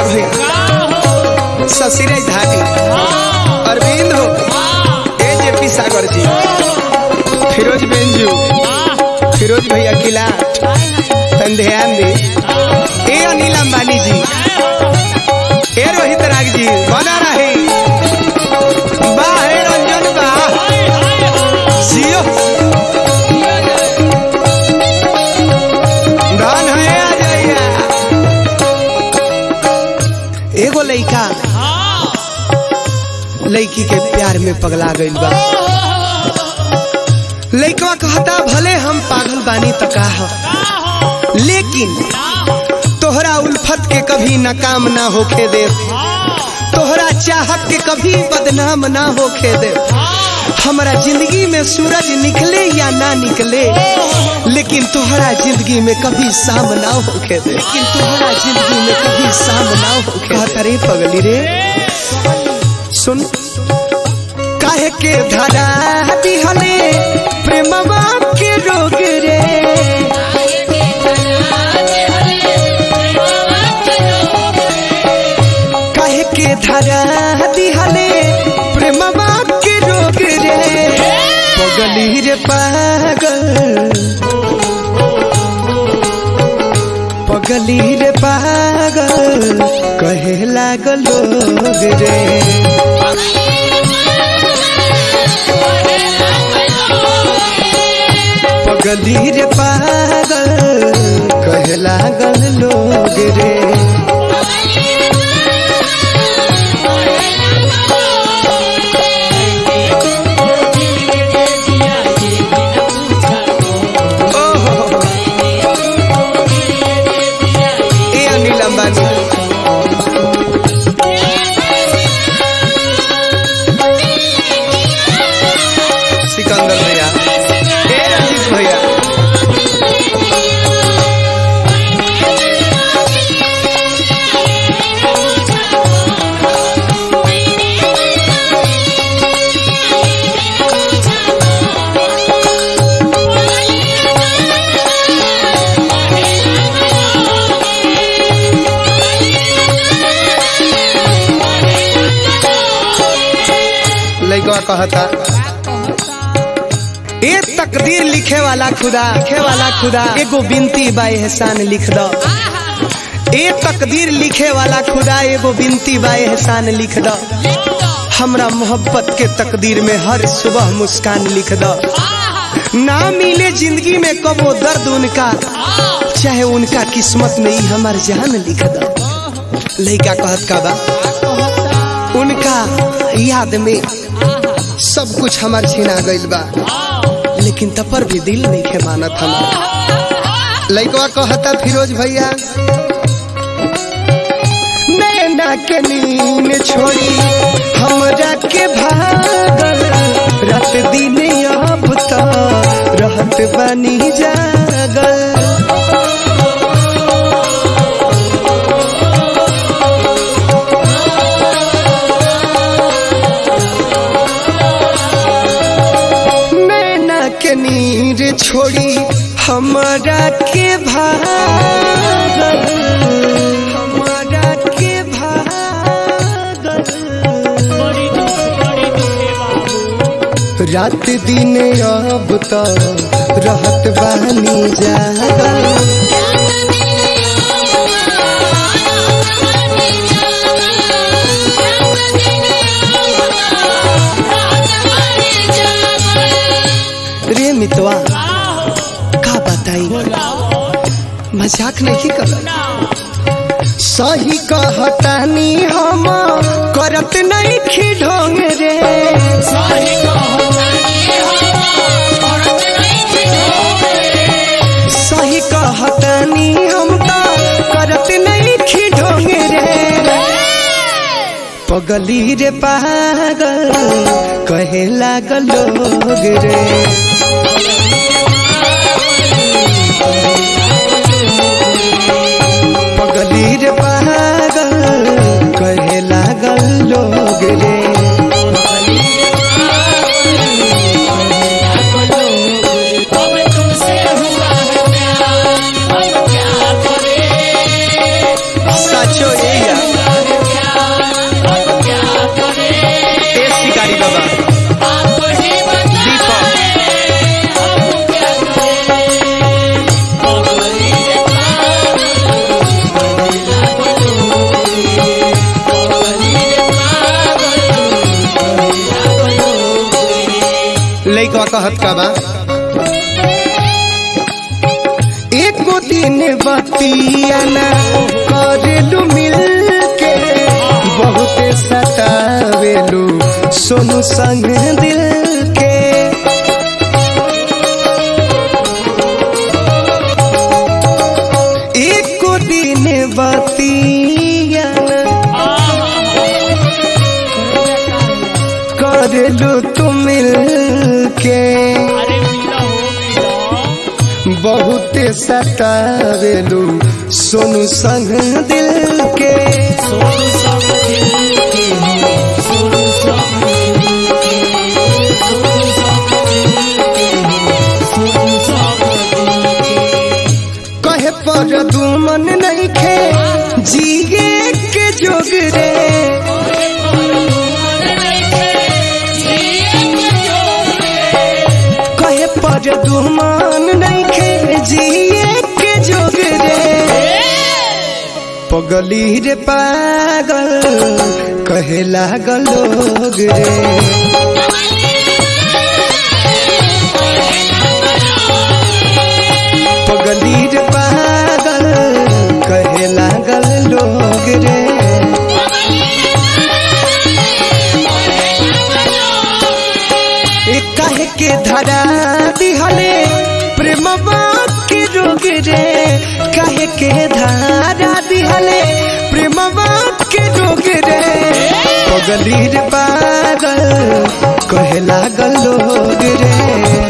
भैया ससुरे धाटी अरविंद हो ए जेपी सागर जी फिरोज बेंजू फिरोज भैया किला तन ध्यान दे ए अनिल अंबानी जी ए रोहित राग जी बना रहे वाह हे रंजन वाह जियो धन है आ जाइया एगो लइका लड़की के प्यार में पगला गइल बा लइकवा कहता भले हम पागल बानी त का ह लेकिन तोहरा उल्फत के कभी नाकाम ना होखे दे तोहरा चाहत के कभी बदनाम ना होखे दे हमारा जिंदगी में सूरज निकले या ना निकले लेकिन तोहरा जिंदगी में कभी शाम ना होखे दे लेकिन तोहरा जिंदगी में कभी शाम ना होखे कहता रे पगली रे सुन काहे के धरा दिहले प्रेमवा के रोग रे काहे के धरा दिहले प्रेमवा के रोग रे पगली रे पागल पगली रे पागल कहे लागल लोग रे पगली रे पागल कहे लागल लोग रे ओहो ए अनिल अंबानी सिकंदर भैया ए रंजीत भैया लइकवा कहता ए तकदीर लिखे वाला खुदा लिखे वाला खुदा एगो बिनती बा एहसान लिख दो ए तकदीर लिखे वाला खुदा एगो बिनती बा एहसान लिख दो हमरा मोहब्बत के तकदीर में हर सुबह मुस्कान लिख दो ना मिले जिंदगी में कबो दर्द उनका चाहे उनका किस्मत में ही हमार जान लिख दो लइका कहत का बा उनका याद में सब कुछ हमार छीना गइल बा लेकिन तपर भी दिल नहीं के मानत हमार लइकवा कहता फिरोज भैया नैना के नींद छोड़ी हमरा के भागल रात दिन अब तो रहत बानी जागल नैना के नीर छोड़ी हमारा के भागल हमारा के भागल रात दिन अब तो रहत बानी जागल रे मितवा का बताई मजाक नहीं कर सही कहतानी हम करत नहीं खिढोंग रे सही कहतानी हम तो करत नहीं खिढोंग रे पगली रे पागल कहे लागल लोग रे पगली रे पागल कहे लागल लोग रे सचो ये कहत का बा एको दिन बतियाना करेलू मिल के बहुते सतावेलू सोनू संग दिल के एको दिन बतियाना करेलू तू मिल के अरे मिला हो मिला बहुते सतावेलू सोनू संग दिल के सोनू सब दिल के सोनू सब दिल के सोनू सब दिल के सोनू सब दिल के कहे पर दुमन नहीं खे जिए के जोग रे कहे पर दुमन नहीं खे जिए के जोग रे पगली रे पागल कहे लागल लोग रे पगली रे पागल कहे लागल लोग रे ए काहे के धरा दिहले प्रेमवा के रोग रे काहे के धारा दिहले प्रेमवा के रोग रे पगली रे पागल कहे लागल लोग रे